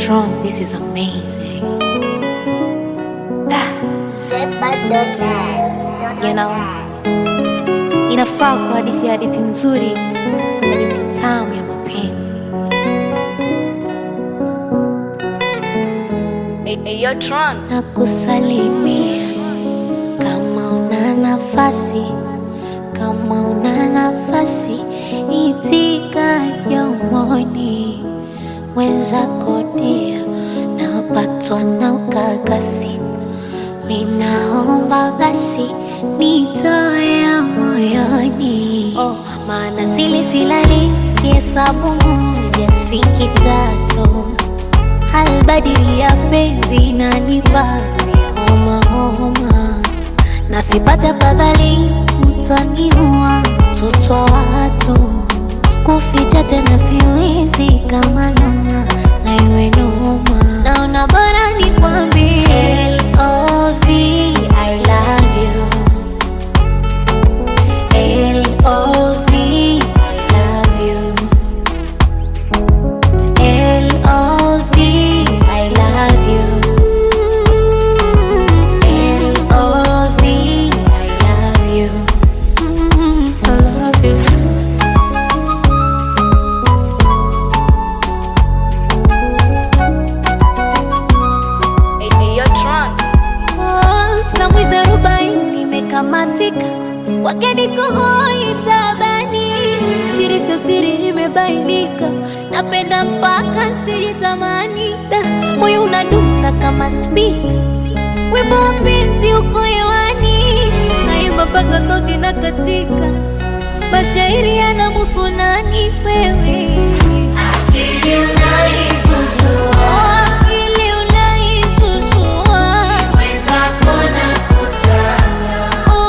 Tron, this is amazing. Ah, you know, inafaa kwa hadithi ya hadithi nzuri, hadithi tamu ya mapenzi. Hey, hey, yo, Tron. na kusalimia kama una nafasi, kama una nafasi, itika yomoni mwenzako dia, napatwa na ukakasi, minaomba basi nitoe ya moyoni, oh, maana sili silali kihesabu moja sifiki tatu halbadili ya penzi nanipa homa homa, na sipate fadhali mtaniua mtoto wa watu, kuficha tena siwezi kama noma na iwe noma, naona bora nikwambie L.O.V. I love you L.O.V. I love you L.O.V. I love you. L.O.V. I love you. Mm, I love you. Hey, hey, yo, Tron. Oh, Samwizi arobaini imekamatika, kwake niko hoi tabani, siri sio siri imebainika, napenda mpaka sijitamani, da moyo unadunda kama spika, wimbo wa penzi uko hewani, naimba mpaka sauti na katika, mashairi yanamuhusu nani wewe Akili unaisusua, akili unaisusua, mwenzako nakutaka,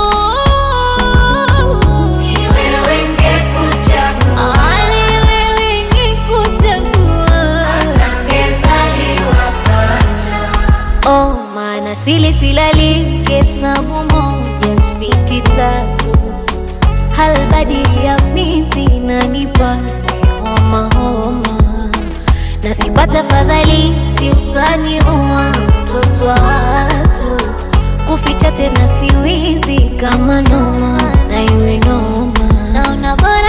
ni wewe ngekuchagua, ni wewe ngekuchagua, hata ngezaliwa pacha. Oh, maana sili silali hesabu moja sifiki tatu halbadili ya mizi nanipa homa homa, na sipata fadhali si utaniua mtoto wa watu, kuficha tena siwizi kama noma na iwe noma, naona bora